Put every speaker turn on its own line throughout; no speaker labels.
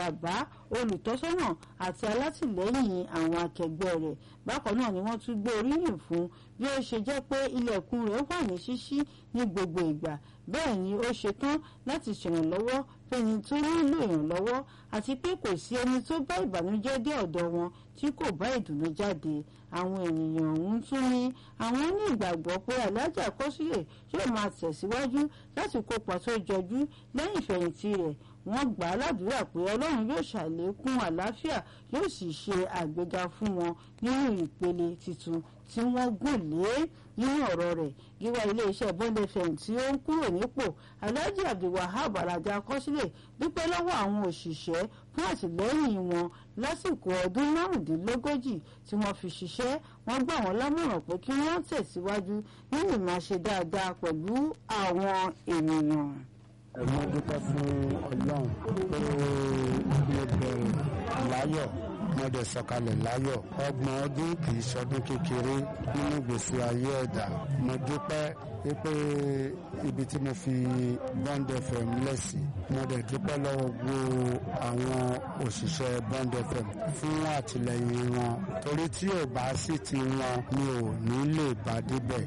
àbá olùtọ́sọ́nà àti alátìlẹ́yìn àwọn akẹgbẹ́ rẹ̀ bákan náà ni wọ́n tún gbé oríyìn fún bí ó ṣe jẹ́ pé ilẹ̀kùn rẹ̀ wà ní ṣíṣí ní gbogbo ìgbà bẹ́ẹ̀ ni ó ṣetán láti ṣèrànlọ́wọ́ fẹ́ni tó nílò ìrànlọ́wọ́ àti pé kò sí ẹni tó bá ìbànújẹ́ dé ọ̀dọ̀ wọn tí kò bá ìdùnnú jáde àwọn ènìyàn ọ̀hún tún ní àwọn ní ìgbàgbọ́ pé alájà kọ́sílẹ̀ yóò máa tẹ̀síwájú láti kópa tó jọjú lẹ́yìn ìfẹ̀yìntì rẹ̀ wọ́n gbà á ládùúrà pé ọlọ́run yóò ṣàlékún àlàáfíà yóò sì ṣe àgbéga fún wọn nínú ìpele tuntun tí wọ́n gùn lé nínú ọ̀rọ̀ rẹ̀ gíwá iléeṣẹ́ bond fm tí ó ń kúrò nípò alhaji abdulwahab aládé akọsílẹ̀ dúpẹ́ lọ́wọ́ àwọn òṣìṣẹ́ fún àtìlẹ́yìn wọn lásìkò ọdún márùndínlógójì tí wọ́n fi ṣiṣẹ́ wọ́n gbà wọ́n lámọ̀ràn pé kí wọ́n tẹ̀síwájú nínú ìmáṣe dáadáa pẹ̀lú àwọn ènìyàn
ẹ̀mọ́ dúpẹ́ fún ọlọ́run pé mo bẹ̀rẹ̀ láyọ̀ mo dẹ̀ sọ̀kalẹ̀ láyọ̀ ọgbọ̀n ọdún kì í ṣọdún kékeré nínú gbèsè ayé ẹ̀dá mo dúpẹ́ pé ibi tí mo fi Bond FM lẹ́sìn mo dẹ̀ dúpẹ́ lọ́wọ́ gbogbo àwọn òṣìṣẹ́ Bond FM fún àtìlẹyìn wọn torí tí ò bá sí ti wọn mi ò ní lè bá débẹ̀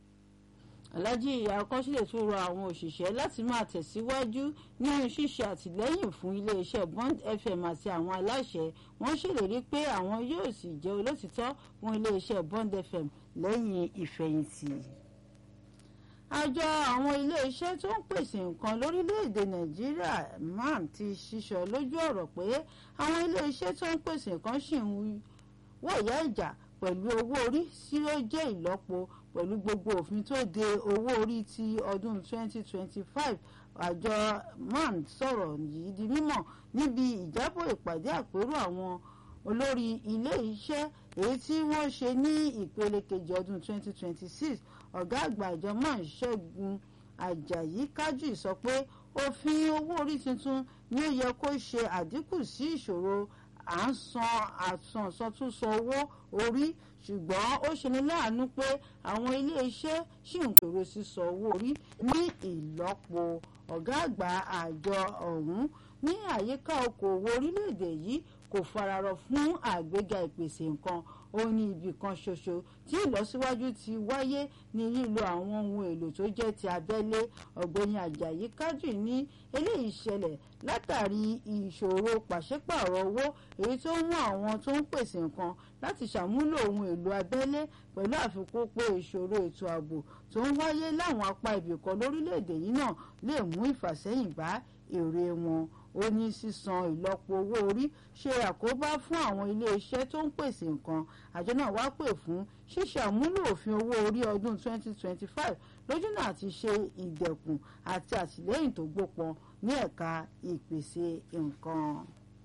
alhaji akọsílẹ̀ tún rọ àwọn òṣìṣẹ́ láti máa tẹ̀síwájú nínú ṣíṣe àtìlẹ́yìn fún iléeṣẹ́ bond fm àti àwọn aláṣẹ wọ́n ṣèlérí pé àwọn yóò sì jẹ́ olótìtọ́ fún iléeṣẹ́ bond fm lẹ́yìn ìfẹ̀yìntì. àjọ àwọn iléeṣẹ́ tó ń pèsè nǹkan lórílẹ̀‐èdè nàìjíríà man ti ṣíṣọ lójú ọ̀rọ̀ pé àwọn iléeṣẹ́ tó ń pèsè nǹkan ṣì ń wọ̀yá ìjà pẹ̀lú owó orí tí ó jẹ́ ìlọ́po pẹ̀lú gbogbo òfin tó de owó orí ti ọdún 2025 àjọ man sọ̀rọ̀ yìí di mímọ̀ níbi ìjábọ̀ ìpàdé àpérò àwọn olórí ilé iṣẹ́ èyí tí wọ́n ṣe ní ìpele kejì ọdún 2026 ọ̀gá àgbà àjọ man ṣẹ́gun ajayi kájú sọ pé òfin owó orí tuntun ni ó yẹ kó ṣe àdínkù sí ìṣòro à ń san àtúnṣọtúnṣọ owó orí ṣùgbọ́n ó ṣeni láàánú pé àwọn iléeṣẹ́ ṣì ń pèrò sísọ owó orí ní ìlọ́po ọ̀gá àgbà àjọ ọ̀hún ní àyíká okòòwò orílẹ̀-èdè yìí kò fararọ fún àgbéga ìpèsè nǹkan ó ní ibì kan ṣoṣo tí ìlọsíwájú ti wáyé ní lílo àwọn ohun èlò tó jẹ́ ti abẹ́lé ọ̀gbẹ́ni ajayi kájù ní eléyìí ṣẹlẹ̀ látàrí ìṣòro pàṣípààrọ̀ owó èyí tó mú àwọn tó ń pèsè nǹkan láti ṣàmúlò ohun èlò abẹ́lé pẹ̀lú àfikún pé ìṣòro ètò ààbò tó ń wáyé láwọn apá ibìkan lórílẹ̀‐èdè yìí náà lè mú ìfàsẹ́yìn bá èrè wọn ó ní sísan ìlọ́po owó orí ṣe àkóbá fún àwọn iléeṣẹ́ tó ń pèsè nǹkan àjọ náà wá pè fún ṣíṣe àmúlò òfin owó orí ọdún 2025 lójúnà àti ṣe ìdẹ̀kùn àti àtìlẹ́yìn tó gbópọn ní ẹ̀ka ìpèsè nǹkan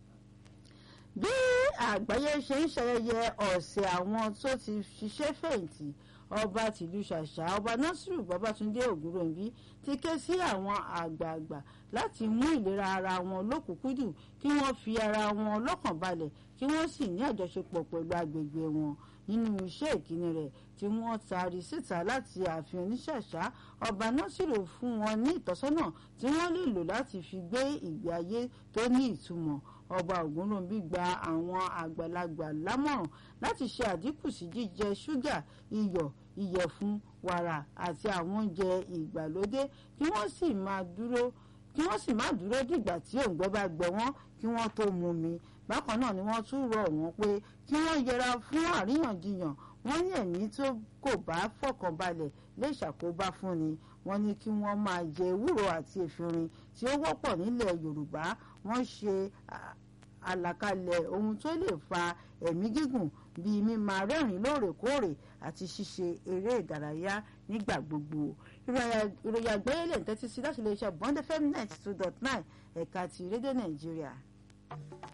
bí àgbáyé ṣe ń ṣayẹyẹ ọ̀sẹ̀ àwọn tó ti ṣiṣẹ́ fẹ̀yìntì ọba tìlú ṣàṣà ọba nasiru babatunde ògúnròǹbí ti ké sí àwọn àgbààgbà láti mú ìlera ara wọn lókùnkúndùn kí wọ́n fi ara wọn lọ́kàn balẹ̀ kí wọ́n sì ní àjọṣepọ̀ pẹ̀lú agbègbè wọn nínú iṣẹ́ ìkíni rẹ̀ tí wọ́n taari síta láti ààfin oníṣàṣà ọba nasiru fún wọn ní ìtọ́sọ́nà tí wọ́n lè lò láti fi gbé ìgbé ayé tó ní ìtumọ̀ ọba ògúnròǹbí gba àwọn àgbàlagbà lámọ̀ràn láti ṣe àdínkù sí jíjẹ ṣúgà iyọ̀ ìyẹ̀fun wàrà àti àwọn oúnjẹ ìgbàlódé kí wọ́n sì máa dúró kí wọ́n sì má dúró dìgbà tí òǹgbẹ bá gbẹ wọ́n kí wọ́n tó mu mi bákan náà ni wọ́n tún rọ̀ wọ́n pé kí wọ́n yẹra fún àríyànjiyàn wọ́n ní ẹ̀mí tó kò bá fọkànbalẹ̀ lè ṣàkóbá fúnni wọ́n ní kí wọ́n máa jẹ ewúro àti efinrin tí ó wọ́pọ̀ nílẹ̀ yorùbá wọ́n ṣe àlàkalẹ̀ ohun tó lè fa ẹ̀mí gígùn bíi mímáa rẹ́rìn lóòrèkóòrè àti ṣíṣe eré ìdárayá nígbà gbogbo ìròyìn àgbáyé lè ń tẹ́tí sí láti iléeṣẹ́ bond fm ninety two dot nine ẹ̀ka ti rédíò nàìjíríà.